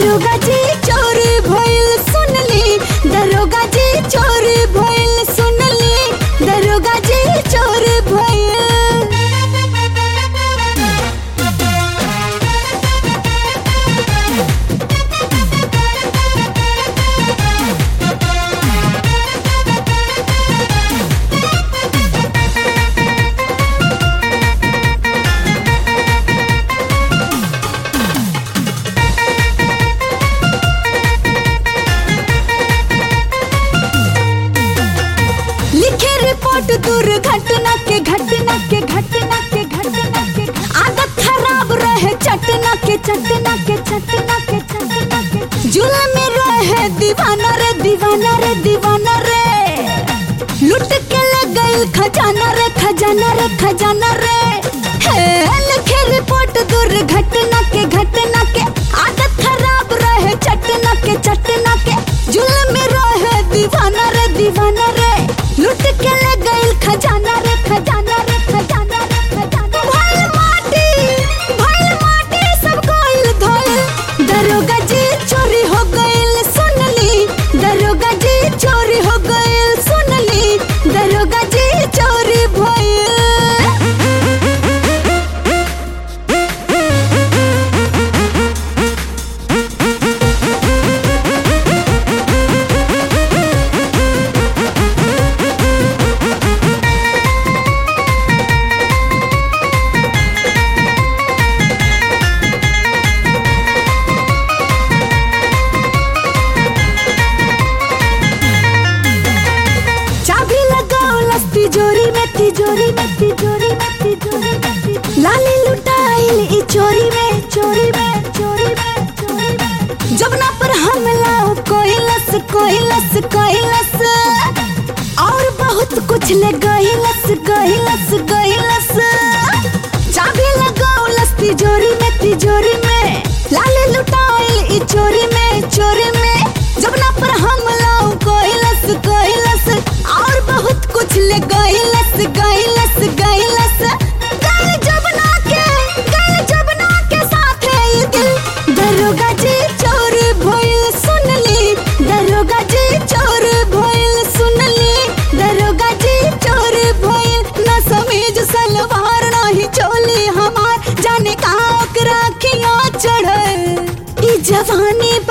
दरोगा जी चोरी भइल सुनली दरोगा जी चोरी भइल सुनली दरोगा जी चोरी भइल लिखे रिपोर्ट दुर्घटना के घटना के घटना के घटना के आदत खराब रहे चटना के चटना के चटना के चटना के जुल्म में रहे दीवाना रे दीवाना रे दीवाना रे लुट के ले गइल खजाना रे खजाना रे खजाना रे हे लिखे रिपोर्ट दुर्घटना के घटना के आदत खराब रहे चटना के चटना के जुल्म में रहे दीवाना रे दीवाना रे लुट के ले गइल खजाना रे खजाना रे खजाना रे खजाना भइल माटी भइल माटी सब गइल धइल दरोगा जी चोरी हो गइल सुनली दरोगा जी चोरी हो गइल सुनली दरोगा जी चोरी भइल चाबी लगाओ लस तिजोरी में तिजोरी में तिजोरी में तिजोरी में तिजोरी लाली लुटाइल ई चोरी में चोरी में चोरी में चोरी में जबना पर हमला हो कोई लस कोई लस कोई लस और बहुत कुछ ले गई लस गई लस गई लस चाबी लगाओ लस तिजोरी में तिजोरी में लाली लुटाइल ई चोरी में चोरी में जबना पर हमला हो कोई लस कोई लस और बहुत कुछ ले गई लस गई लस गई लस गई जबना के गई जबना के साथ है ये दिल दरोगा जी चोर भइल सुनली दरोगा जी चोर भइल सुनली दरोगा जी चोर भइल न समीज सलवार नाही चोली हमार जाने का ओकरा खिया चढ़ल ई जवानी